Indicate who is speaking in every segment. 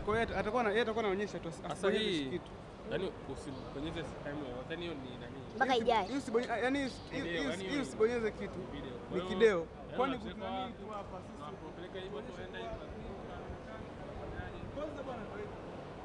Speaker 1: Kwa hiyo atakuwa na- yeye atakuwa anaonyesha tu
Speaker 2: Sasa
Speaker 1: asibonyeze
Speaker 2: hii
Speaker 1: kitu.
Speaker 2: yani usibonyeze sehemu yoyote, yani hiyo ni nani?
Speaker 3: mpaka ijae.
Speaker 1: Hii usibonye- yaani hii- hii-
Speaker 2: Video,
Speaker 1: hii-
Speaker 2: yani
Speaker 1: hii
Speaker 2: hiyo
Speaker 1: usibonyeze kitu.
Speaker 2: Video. Kwa
Speaker 1: Ni
Speaker 2: hiyo,
Speaker 1: kideo.
Speaker 2: yani
Speaker 1: Kwani
Speaker 2: unacheka
Speaker 1: kuna nini
Speaker 2: wapi?
Speaker 1: tu hapa sisi?
Speaker 2: Unapopeleka hivyo tu unaenda hivi.
Speaker 1: Kwanza bwana ndio hivyo.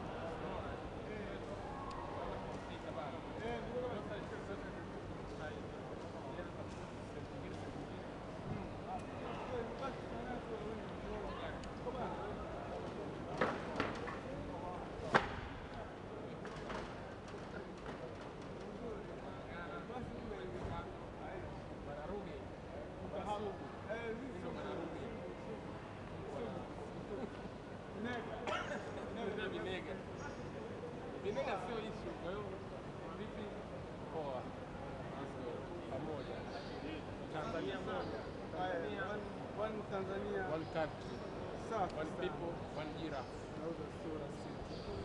Speaker 2: Ndio vinega. Vinega sio issue. Kwa hiyo vipi? Poa. Basi, Pamoja. Tanzania moja.
Speaker 1: Haya, one- one Tanzania.
Speaker 2: One country.
Speaker 1: Safi
Speaker 2: One
Speaker 1: sana.
Speaker 2: people, one giraffe.
Speaker 1: Nauza sura sisi.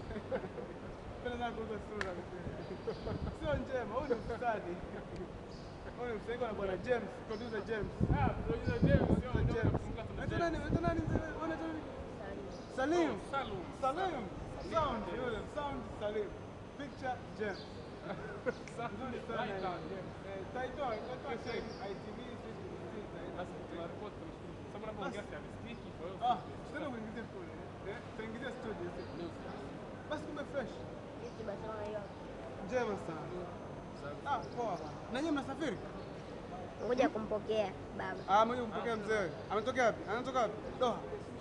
Speaker 1: Penda sana kuuza sura. Sio njema, huyu ni mstadi. Huyu ni mstadi kwa bwana James, producer James.
Speaker 2: Ah, producer James, sio
Speaker 1: Producer
Speaker 2: ndio
Speaker 1: James.
Speaker 2: tunakumbuka tuna
Speaker 1: Unaitwa nani?
Speaker 2: James.
Speaker 1: Unaitwa nani mzee? Unaitwa nani? Salim.
Speaker 2: Salum.
Speaker 1: Salim. Sound yule, sound Salim. Picture James. Nzuri sana.
Speaker 2: Right on,
Speaker 1: hiyo.
Speaker 2: James.
Speaker 1: Eh, Taitoa, taitoa sehemu ITV sisi
Speaker 2: Basi tunaripoti tunashukuru. Sababu unapoongea si anisikiki, kwa hiyo
Speaker 1: Ah, tena uingizie kule. Eh, tuingizie studio sisi.
Speaker 2: news.
Speaker 1: Basi kumbe fresh.
Speaker 3: Sisi Barcelona hiyo.
Speaker 1: Njema sana. Ah, poa bana. Na nyinyi mnasafiri?
Speaker 3: Ngoja kumpokea baba.
Speaker 1: Ah, mmoja kumpokea mzee. Ametokea wapi? Anatoka wapi? Doha.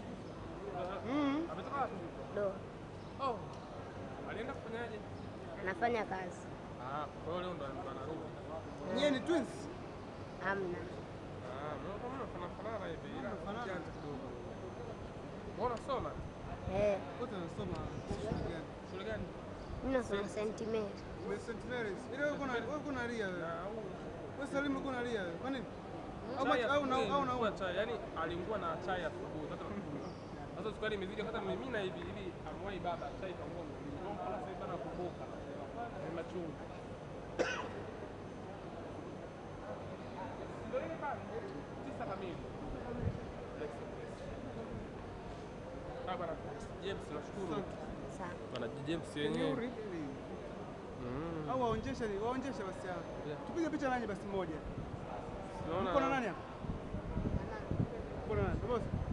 Speaker 1: Mm.
Speaker 2: Ametoka wapi?
Speaker 3: Do.
Speaker 2: Oh. Alienda kufanyaje?
Speaker 3: Anafanya kazi.
Speaker 2: Ah, kwa hiyo leo ndo ndo anarudi.
Speaker 1: Nyie ni twins?
Speaker 3: Hamna.
Speaker 2: Ah, mnaona kama mnafanana fanana hivi. ila
Speaker 1: Mnafanana.
Speaker 2: janja kidogo. Mbona soma?
Speaker 3: Eh,
Speaker 1: Wote wanasoma shule gani?
Speaker 2: Shule gani?
Speaker 3: mimi nasoma St. Mary.
Speaker 1: Ume St. Mary's. Ile wewe kuna wewe kuna ria wewe.
Speaker 2: Na huu
Speaker 1: Wewe Salimu kuna ria wewe. Kwa nini? Au
Speaker 2: chai
Speaker 1: ma- au na
Speaker 2: asubuhi
Speaker 1: au na
Speaker 2: ilikuwa chai, yani aliungua na chai asubuhi. Sasa sasa sukari imezidi hata mimina hivi hivi amwai baba chai kaungua mwilini. Ndio mpaka sasa hivi anakumbuka. Ni machungu. Ndio ile pale tisa kamili. Ah, bwana James nashukuru.
Speaker 3: Sawa.
Speaker 2: Bwana James
Speaker 1: Can you
Speaker 2: yenyewe.
Speaker 1: read me?
Speaker 2: Mm.
Speaker 1: Au waonjeshe ni waonjeshe basi hapa.
Speaker 2: Yeah.
Speaker 1: Tupige picha nanyi basi moja.
Speaker 2: Unaona?
Speaker 1: Uko na nani hapa? Uko na nani? Boss.